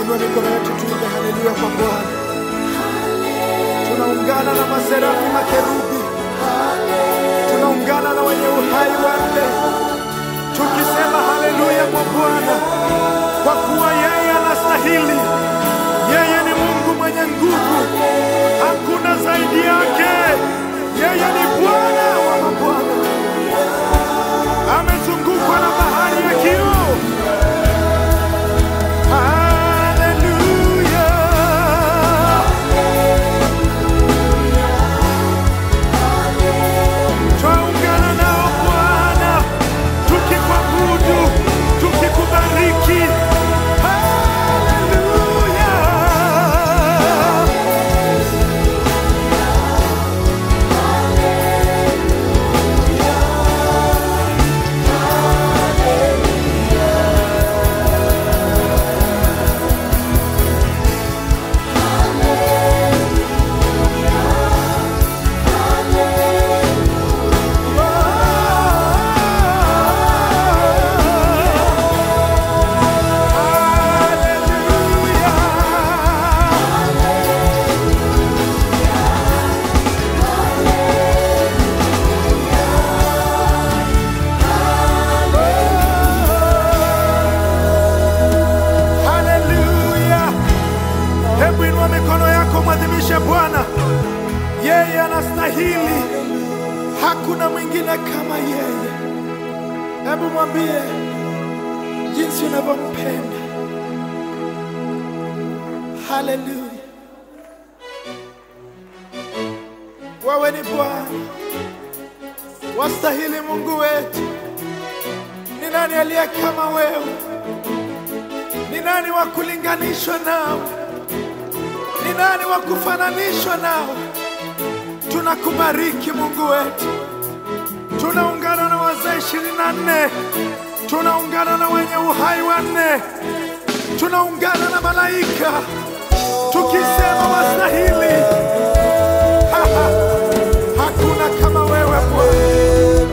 Tuinue mikono yetu tuimbe haleluya kwa Bwana. Tunaungana na maserafi makerubi, tunaungana na wenye uhai wanne tukisema haleluya kwa Bwana, kwa kuwa yeye anastahili. Yeye ni Mungu mwenye nguvu, hakuna zaidi yake. Yeye ni Bwana wa mabwana, amezungukwa na bahari ya kioo. Haleluya. Twaungana nao Bwana, tukikuabudu, tukikubariki. Haleluya. Haleluya! Hebu inua mikono yako, mwadhimishe Bwana. Yeye anastahili, hakuna mwingine kama yeye. Hebu mwambie jinsi unavyompenda. Haleluya! Wewe ni Bwana, wastahili Mungu wetu. Ni nani aliye kama wewe? Ni nani wa kulinganishwa nao? Ni nani wa kufananishwa nao? Tunakubariki Mungu wetu, tunaungana na wazee ishirini na nne, tunaungana na wenye uhai wanne, tunaungana na malaika tukisema wastahili. Ha, ha. Hakuna kama wewe Bwana.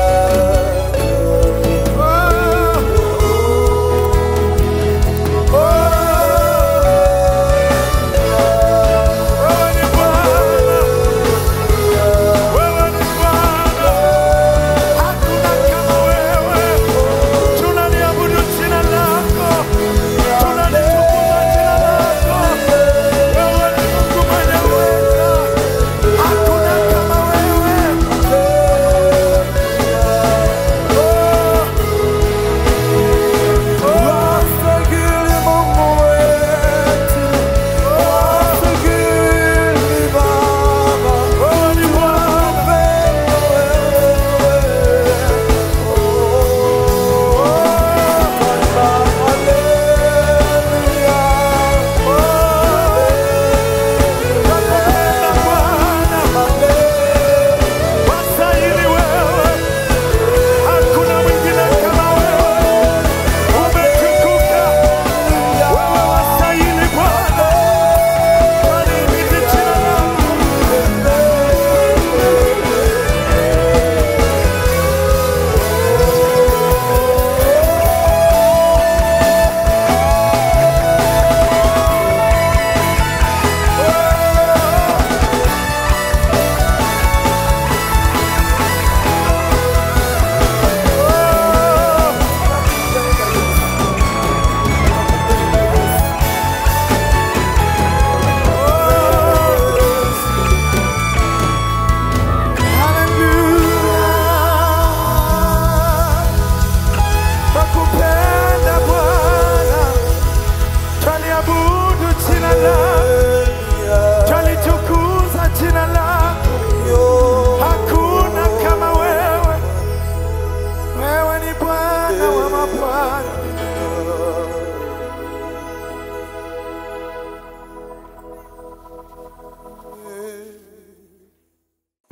Oh. Wewe ni Bwana, wewe ni Bwana, hakuna kama wewe. Tunaliabudu jina lako, tunalitukuza jina lako. Wewe ni Mungu mwenye uweza, hakuna kama wewe. Wastahili Mungu wetu, wastahili Baba, Wewe ni Bwana, nakupenda Bwana, wastahili wewe, hakuna mwingine kama wewe. Umetukuka, wewe wastahili Bwana, walihimidi jina lako. Twakupenda Bwana, twaliabudu jina lako.